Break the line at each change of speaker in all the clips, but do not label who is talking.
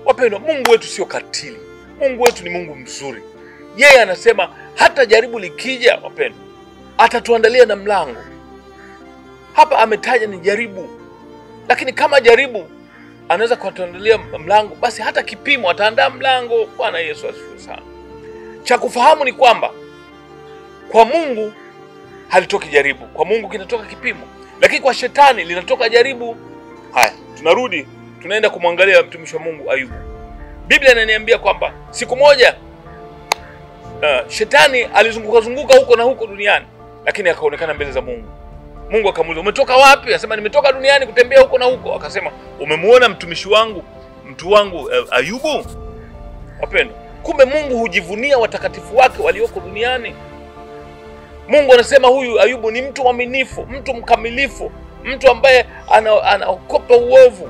Wapendwa, Mungu wetu sio katili. Mungu wetu ni Mungu mzuri. Yeye anasema hata jaribu likija, wapendwa, atatuandalia na mlango. Hapa ametaja ni jaribu, lakini kama jaribu anaweza kutuandalia mlango, basi hata kipimo ataandaa mlango. Bwana Yesu asifiwe sana. Cha kufahamu ni kwamba kwa Mungu halitoki jaribu, kwa Mungu kinatoka kipimo, lakini kwa shetani linatoka jaribu. Haya, tunarudi tunaenda kumwangalia mtumishi wa Mungu Ayubu. Biblia inaniambia kwamba siku moja uh, shetani alizunguka zunguka huko na huko duniani, lakini akaonekana mbele za Mungu. Mungu akamuuliza umetoka wapi? Akasema nimetoka duniani kutembea huko na huko. Akasema umemuona mtumishi wangu mtu wangu uh, Ayubu? Wapendwa, kumbe Mungu hujivunia watakatifu wake walioko duniani. Mungu anasema huyu Ayubu ni mtu mwaminifu, mtu mkamilifu, mtu ambaye ana- anaokopa uovu.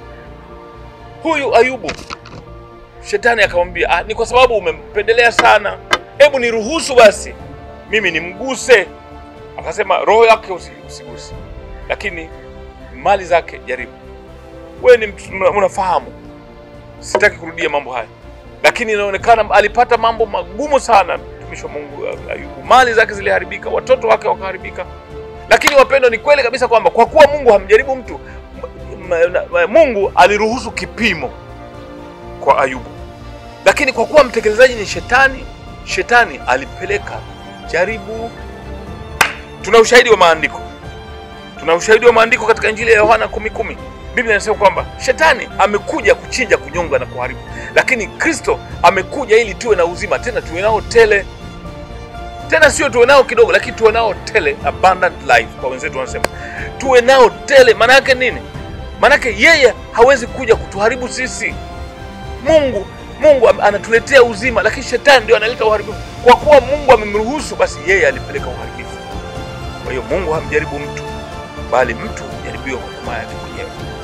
Huyu Ayubu, shetani akamwambia, ah, ni kwa sababu umempendelea sana, hebu niruhusu basi mimi nimguse. Akasema roho yake usi- usiguse, lakini mali zake jaribu. Wewe ni mtu una- unafahamu, sitaki kurudia mambo haya, lakini inaonekana alipata mambo magumu sana mtumishi wa Mungu Ayubu. Mali zake ziliharibika, watoto wake wakaharibika. Lakini wapendwa, ni kweli kabisa kwamba kwa kuwa Mungu hamjaribu mtu, m- m- m- Mungu aliruhusu kipimo kwa Ayubu, lakini kwa kuwa mtekelezaji ni shetani, shetani alipeleka jaribu. Tuna ushahidi wa maandiko, tuna ushahidi wa maandiko katika Injili ya Yohana kumi kumi. Biblia inasema kwamba shetani amekuja kuchinja, kunyonga na kuharibu, lakini Kristo amekuja ili tuwe na uzima, tena tuwe nao tele tena sio tuwe nao kidogo, lakini tuwe nao tele, abundant life kwa wenzetu wanasema tuwe nao tele. Maana yake nini? Maana yake yeye hawezi kuja kutuharibu sisi. Mungu Mungu am- anatuletea uzima, lakini shetani ndio analeta uharibifu. Kwa kuwa Mungu amemruhusu, basi yeye alipeleka uharibifu. Kwa hiyo Mungu hamjaribu mtu, bali mtu hujaribiwa kwa tamaa yake mwenyewe.